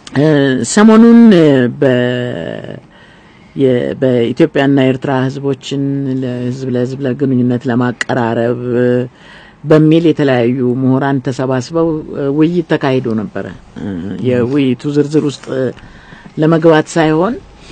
ሰሞኑን በኢትዮጵያና ኤርትራ ህዝቦችን ለህዝብ ለህዝብ ለግንኙነት ለማቀራረብ በሚል የተለያዩ ምሁራን ተሰባስበው ውይይት ተካሂዶ ነበረ። የውይይቱ ዝርዝር ውስጥ ለመግባት ሳይሆን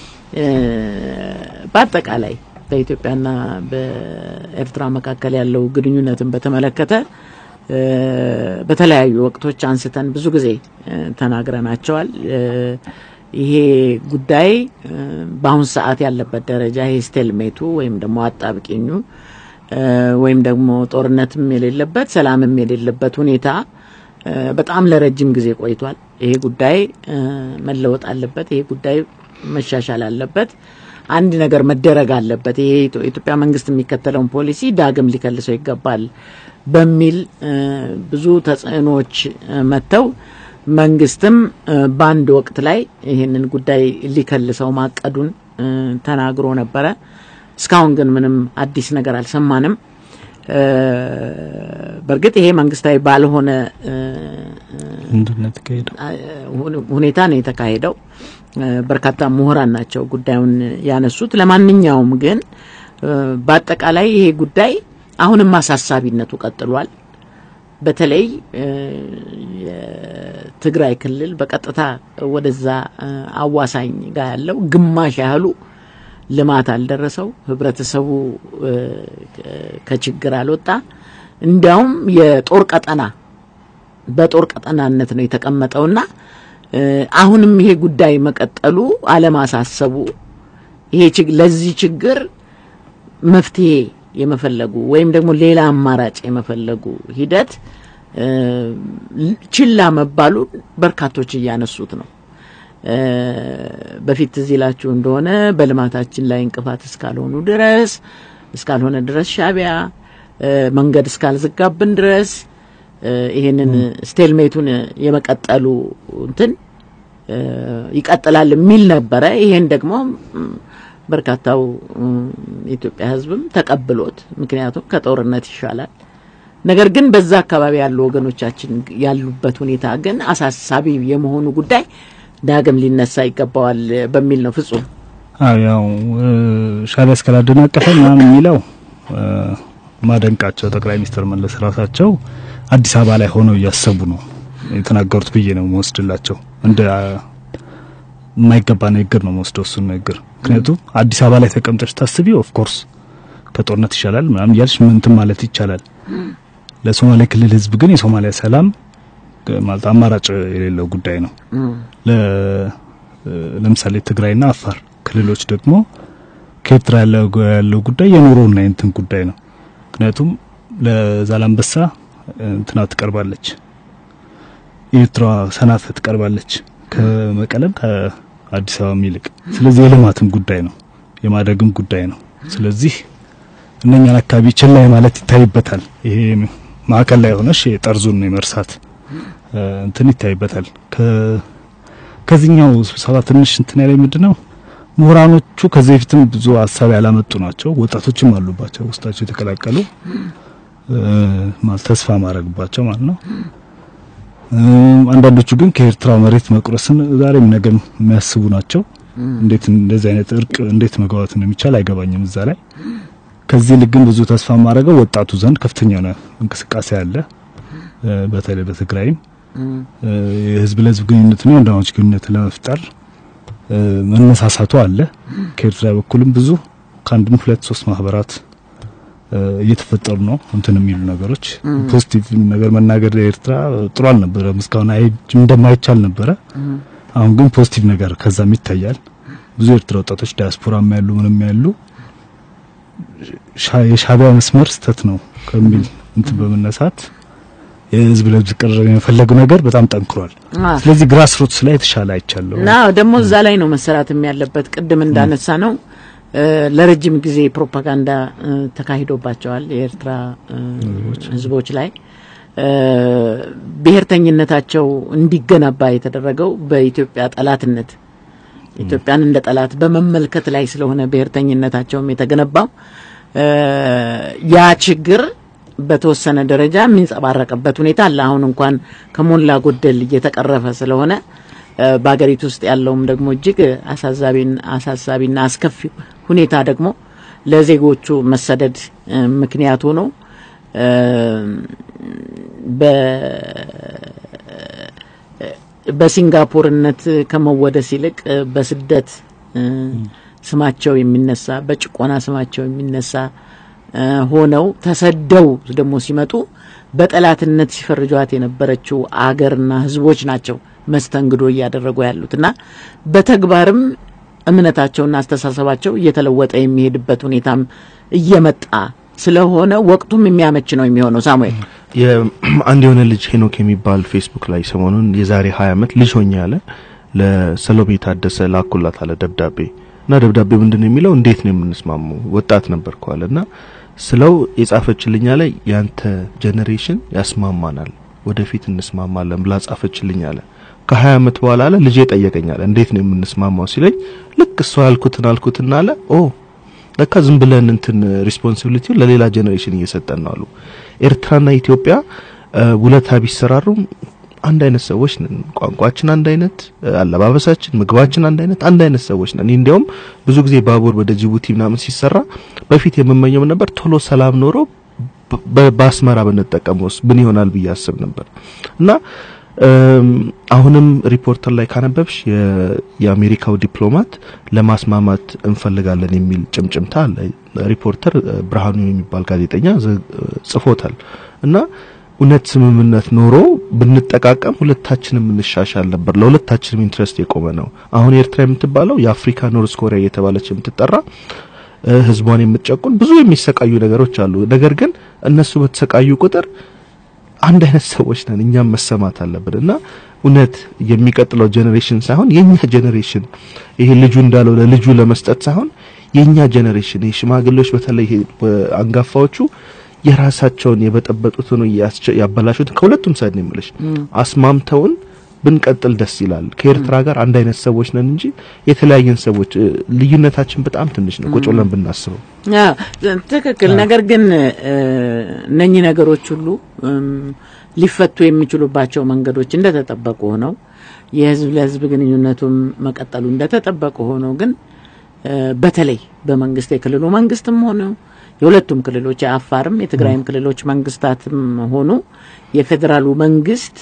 በአጠቃላይ በኢትዮጵያና በኤርትራ መካከል ያለው ግንኙነትን በተመለከተ በተለያዩ ወቅቶች አንስተን ብዙ ጊዜ ተናግረናቸዋል። ይሄ ጉዳይ በአሁን ሰዓት ያለበት ደረጃ ይሄ ስቴልሜቱ ወይም ደግሞ አጣብቂኙ ወይም ደግሞ ጦርነትም የሌለበት ሰላምም የሌለበት ሁኔታ በጣም ለረጅም ጊዜ ቆይቷል። ይሄ ጉዳይ መለወጥ አለበት። ይሄ ጉዳይ መሻሻል አለበት። አንድ ነገር መደረግ አለበት። ይሄ የኢትዮጵያ መንግስት የሚከተለውን ፖሊሲ ዳግም ሊከልሰው ይገባል በሚል ብዙ ተጽዕኖዎች መጥተው መንግስትም በአንድ ወቅት ላይ ይህንን ጉዳይ ሊከልሰው ማቀዱን ተናግሮ ነበረ። እስካሁን ግን ምንም አዲስ ነገር አልሰማንም። በእርግጥ ይሄ መንግስታዊ ባልሆነ ሁኔታ ነው የተካሄደው። በርካታ ምሁራን ናቸው ጉዳዩን ያነሱት። ለማንኛውም ግን በአጠቃላይ ይሄ ጉዳይ አሁንም አሳሳቢነቱ ቀጥሏል። በተለይ የትግራይ ክልል በቀጥታ ወደዛ አዋሳኝ ጋር ያለው ግማሽ ያህሉ ልማት አልደረሰው፣ ህብረተሰቡ ከችግር አልወጣ። እንዲያውም የጦር ቀጠና በጦር ቀጠናነት ነው የተቀመጠውና አሁንም ይሄ ጉዳይ መቀጠሉ አለማሳሰቡ ይሄ ለዚህ ችግር መፍትሄ የመፈለጉ ወይም ደግሞ ሌላ አማራጭ የመፈለጉ ሂደት ችላ መባሉ በርካቶች እያነሱት ነው። በፊት ትዝ ይላችሁ እንደሆነ በልማታችን ላይ እንቅፋት እስካልሆኑ ድረስ እስካልሆነ ድረስ ሻቢያ መንገድ እስካልዘጋብን ድረስ ይሄንን ስቴልሜቱን የመቀጠሉ እንትን ይቀጥላል የሚል ነበረ። ይሄን ደግሞ በርካታው የኢትዮጵያ ሕዝብም ተቀብሎት ምክንያቱም ከጦርነት ይሻላል። ነገር ግን በዛ አካባቢ ያሉ ወገኖቻችን ያሉበት ሁኔታ ግን አሳሳቢ የመሆኑ ጉዳይ ዳግም ሊነሳ ይገባዋል በሚል ነው። ፍጹም ያው ሻቢያ እስካላደናቀፈ ምናምን የሚለው ማደንቃቸው ጠቅላይ ሚኒስትር መለስ ራሳቸው አዲስ አበባ ላይ ሆነው እያሰቡ ነው የተናገሩት ብዬ ነው መወስድላቸው። እንደ የማይገባ ንግግር ነው መወስደው እሱን ንግግር። ምክንያቱም አዲስ አበባ ላይ ተቀምጠሽ ታስቢ ኦፍ ኮርስ ከጦርነት ይሻላል ምናምን እያልሽ ምንትን ማለት ይቻላል። ለሶማሌ ክልል ህዝብ ግን የሶማሊያ ሰላም ማለት አማራጭ የሌለው ጉዳይ ነው። ለምሳሌ ትግራይና አፋር ክልሎች ደግሞ ከኤርትራ ያለው ጉዳይ የኑሮና የእንትን ጉዳይ ነው። ምክንያቱም ለዛላምበሳ እንትና ትቀርባለች፣ የኤርትራ ሰናፈ ትቀርባለች ከመቀለም ከአዲስ አበባ ይልቅ። ስለዚህ የልማትም ጉዳይ ነው፣ የማደግም ጉዳይ ነው። ስለዚህ እነኛን አካባቢ ችላ ማለት ይታይበታል። ይሄ ማዕከል ላይ ሆነሽ የጠርዙን የመርሳት እንትን ይታይበታል። ከዚህኛው ስብሰባ ትንሽ እንትን ያለኝ ምንድነው ምሁራኖቹ ከዚህ በፊትም ብዙ ሀሳብ ያላመጡ ናቸው። ወጣቶችም አሉባቸው ውስጣቸው የተቀላቀሉ ማለት ተስፋ ማድረግባቸው ማለት ነው። አንዳንዶቹ ግን ከኤርትራ መሬት መቁረስን ዛሬም ነገም የሚያስቡ ናቸው። እንዴት እንደዚህ አይነት እርቅ እንዴት መግባባት እንደሚቻል አይገባኝም እዛ ላይ። ከዚህ ልክ ግን ብዙ ተስፋ ማድረገው ወጣቱ ዘንድ ከፍተኛ የሆነ እንቅስቃሴ አለ። በተለይ በትግራይም የህዝብ ለህዝብ ግንኙነትና የወንድማማች ግንኙነት ለመፍጠር መነሳሳቱ አለ። ከኤርትራ በኩልም ብዙ ከአንድም ሁለት ሶስት ማህበራት እየተፈጠሩ ነው። እንትን የሚሉ ነገሮች ፖዚቲቭ ነገር መናገር ኤርትራ ጥሩ አልነበረም እስካሁን እንደማይቻል ነበረ። አሁን ግን ፖዚቲቭ ነገር ከዛም ይታያል። ብዙ ኤርትራ ወጣቶች ዲያስፖራም ያሉ ምንም ያሉ የሻቢያ መስመር ስተት ነው ከሚል እንትን በመነሳት የህዝብ ለህዝብ ቅርርብ የመፈለጉ ነገር በጣም ጠንክሯል። ስለዚህ ግራስ ሩትስ ላይ የተሻለ አይቻለሁ። አዎ ደግሞ እዛ ላይ ነው መሰራትም ያለበት። ቅድም እንዳነሳ ነው ለረጅም ጊዜ ፕሮፓጋንዳ ተካሂዶባቸዋል የኤርትራ ህዝቦች ላይ ብሔርተኝነታቸው እንዲገነባ የተደረገው በኢትዮጵያ ጠላትነት ኢትዮጵያን እንደ ጠላት በመመልከት ላይ ስለሆነ ብሔርተኝነታቸውም የተገነባው ያ ችግር በተወሰነ ደረጃ የሚንጸባረቅበት ሁኔታ አለ። አሁን እንኳን ከሞላ ጎደል እየተቀረፈ ስለሆነ በሀገሪቱ ውስጥ ያለውም ደግሞ እጅግ አሳሳቢና አስከፊ ሁኔታ ደግሞ ለዜጎቹ መሰደድ ምክንያት ሆኖ በሲንጋፖርነት ከመወደስ ይልቅ በስደት ስማቸው የሚነሳ በጭቆና ስማቸው የሚነሳ ሆነው ተሰደው ደግሞ ሲመጡ በጠላትነት ሲፈርጇት የነበረችው አገርና ሕዝቦች ናቸው መስተንግዶ እያደረጉ ያሉት እና በተግባርም እምነታቸውና አስተሳሰባቸው እየተለወጠ የሚሄድበት ሁኔታም እየመጣ ስለሆነ ወቅቱም የሚያመች ነው የሚሆነው። ሳሙኤል አንድ የሆነ ልጅ ሄኖክ የሚባል ፌስቡክ ላይ ሰሞኑን የዛሬ ሀያ ዓመት ልጅ ሆኜ ያለ ለሰሎሜ ታደሰ ላኩላት አለ ደብዳቤ እና ደብዳቤ ምንድን ነው የሚለው እንዴት ነው የምንስማማው ወጣት ነበርኩ አለ እና ስለው የጻፈችልኝ አለ ያንተ ጄኔሬሽን ያስማማናል ወደፊት እንስማማለን ብላ ጻፈችልኝ አለ ከሀያ ዓመት በኋላ አለ ልጄ ጠየቀኝ አለ እንዴት ነው የምንስማማው ሲለኝ ልክ እሷ ያልኩትን አልኩትና አለ ኦ ለካ ዝም ብለን እንትን ሪስፖንሲቢሊቲውን ለሌላ ጄኔሬሽን እየሰጠን ነው አሉ ኤርትራና ኢትዮጵያ ውለታ ቢሰራሩም አንድ አይነት ሰዎች ነን። ቋንቋችን አንድ አይነት፣ አለባበሳችን፣ ምግባችን አንድ አይነት አንድ አይነት ሰዎች ነን። እንዲያውም ብዙ ጊዜ ባቡር ወደ ጅቡቲ ምናምን ሲሰራ በፊት የምመኘው ነበር ቶሎ ሰላም ኖሮ በአስመራ ብንጠቀመውስ ምን ይሆናል ብዬ አስብ ነበር እና አሁንም ሪፖርተር ላይ ካነበብሽ የአሜሪካው ዲፕሎማት ለማስማማት እንፈልጋለን የሚል ጭምጭምታ አለ። ሪፖርተር ብርሃኑ የሚባል ጋዜጠኛ ጽፎታል እና እውነት ስምምነት ኖሮ ብንጠቃቀም ሁለታችንም እንሻሻል ነበር። ለሁለታችንም ኢንትረስት የቆመ ነው። አሁን ኤርትራ የምትባለው የአፍሪካ ኖርዝ ኮሪያ እየተባለች የምትጠራ ህዝቧን የምትጨቁን ብዙ የሚሰቃዩ ነገሮች አሉ። ነገር ግን እነሱ በተሰቃዩ ቁጥር አንድ አይነት ሰዎች ነን። እኛም መሰማት አለብን እና እውነት የሚቀጥለው ጄኔሬሽን ሳይሆን የኛ ጄኔሬሽን ይሄ ልጁ እንዳለው ለልጁ ለመስጠት ሳይሆን የኛ ጄኔሬሽን ይሄ ሽማግሌዎች በተለይ አንጋፋዎቹ የራሳቸውን የበጠበጡትን ያበላሹት ከሁለቱም ሳይድ ነው የምልሽ አስማምተውን ብንቀጥል ደስ ይላል። ከኤርትራ ጋር አንድ አይነት ሰዎች ነን እንጂ የተለያየን ሰዎች ልዩነታችን በጣም ትንሽ ነው ቁጭ ብለን ብናስበው። ትክክል። ነገር ግን እነኚህ ነገሮች ሁሉ ሊፈቱ የሚችሉባቸው መንገዶች እንደተጠበቁ ሆነው የህዝብ ለህዝብ ግንኙነቱም መቀጠሉ እንደተጠበቁ ሆነው ግን በተለይ በመንግስት የክልሉ መንግስትም ሆነ የሁለቱም ክልሎች የአፋርም የትግራይም ክልሎች መንግስታትም ሆኑ የፌዴራሉ መንግስት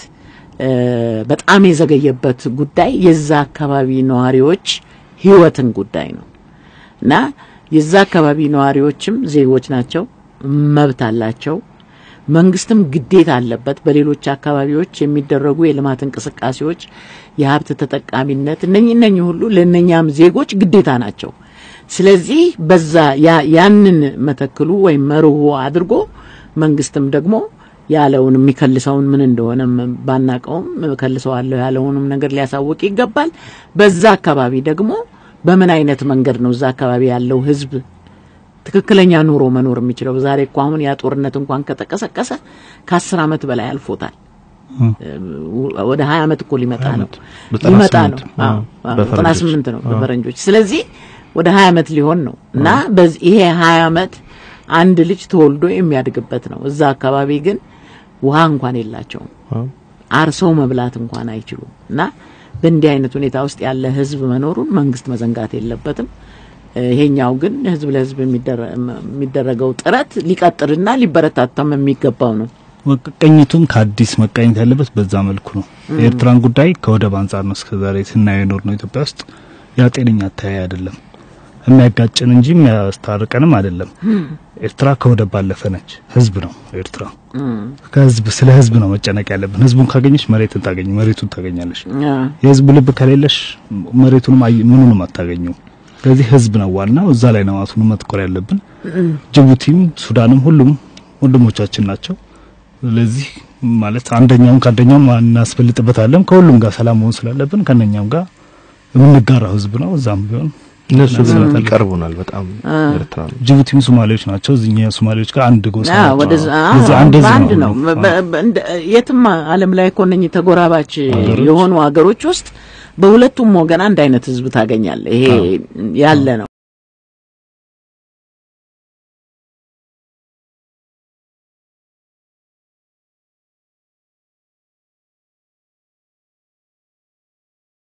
በጣም የዘገየበት ጉዳይ የዛ አካባቢ ነዋሪዎች ህይወትን ጉዳይ ነው እና የዛ አካባቢ ነዋሪዎችም ዜጎች ናቸው፣ መብት አላቸው። መንግስትም ግዴታ አለበት። በሌሎች አካባቢዎች የሚደረጉ የልማት እንቅስቃሴዎች፣ የሀብት ተጠቃሚነት እነኚህ እነኚህ ሁሉ ለእነኛም ዜጎች ግዴታ ናቸው። ስለዚህ በዛ ያንን መተክሉ ወይም መርሆ አድርጎ መንግስትም ደግሞ ያለውን የሚከልሰውን ምን እንደሆነ ባናቀውም ከልሰዋለሁ ያለውንም ነገር ሊያሳውቅ ይገባል። በዛ አካባቢ ደግሞ በምን አይነት መንገድ ነው እዛ አካባቢ ያለው ህዝብ ትክክለኛ ኑሮ መኖር የሚችለው? ዛሬ እኮ አሁን ያ ጦርነት እንኳን ከተቀሰቀሰ ከአስር አመት በላይ አልፎታል። ወደ ሀያ አመት እኮ ሊመጣ ነው ሊመጣ ነው ዘጠና ስምንት ነው በፈረንጆች። ስለዚህ ወደ ሀያ አመት ሊሆን ነው እና በዚህ ይሄ ሀያ አመት አንድ ልጅ ተወልዶ የሚያድግበት ነው። እዛ አካባቢ ግን ውሃ እንኳን የላቸውም። አርሰው መብላት እንኳን አይችሉም። እና በእንዲህ አይነት ሁኔታ ውስጥ ያለ ህዝብ መኖሩን መንግስት መዘንጋት የለበትም። ይሄኛው ግን ህዝብ ለህዝብ የሚደረገው ጥረት ሊቀጥልና ሊበረታታም የሚገባው ነው። ቅኝቱም ከአዲስ መቃኘት ያለበት በዛ መልኩ ነው። የኤርትራን ጉዳይ ከወደብ አንጻር ነው እስከዛሬ ስናየው ኖር ነው። ኢትዮጵያ ውስጥ ያ ጤነኛ አተያይ አይደለም። የሚያጋጭን እንጂ የሚያስታርቀንም አይደለም። ኤርትራ ከወደብ ባለፈ ነች። ህዝብ ነው ኤርትራ። ከህዝብ ስለ ህዝብ ነው መጨነቅ ያለብን። ህዝቡን ካገኘሽ መሬትን ታገኝ መሬቱን ታገኛለሽ። የህዝቡ ልብ ከሌለሽ መሬቱንም ምኑንም አታገኘው። ስለዚህ ህዝብ ነው ዋናው። እዛ ላይ ነው አሁን መትኮር ያለብን። ጅቡቲም ሱዳንም ሁሉም ወንድሞቻችን ናቸው። ስለዚህ ማለት አንደኛውን ከአንደኛው እናስፈልጥበታለን። ከሁሉም ጋር ሰላም መሆን ስላለብን ከነኛም ጋር የምንጋራው ህዝብ ነው። እዛም ቢሆን እነሱ ግን ይቀርቡናል በጣም ኤርትራ ነው። ጅቡቲም ሶማሌዎች ናቸው። እዚህኛ ሶማሌዎች ጋር አንድ ጎሳ ናቸው። ወደዛ ስለዚህ አንድ ህዝብ በአንድ ነው ነው። በ- በ- እንደ- የትም ዓለም ላይ እኮ እነኚህ ተጎራባች የሆኑ ሀገሮች ውስጥ በሁለቱም ወገን አንድ አይነት ህዝብ ታገኛለህ። ይሄ ያለ ነው።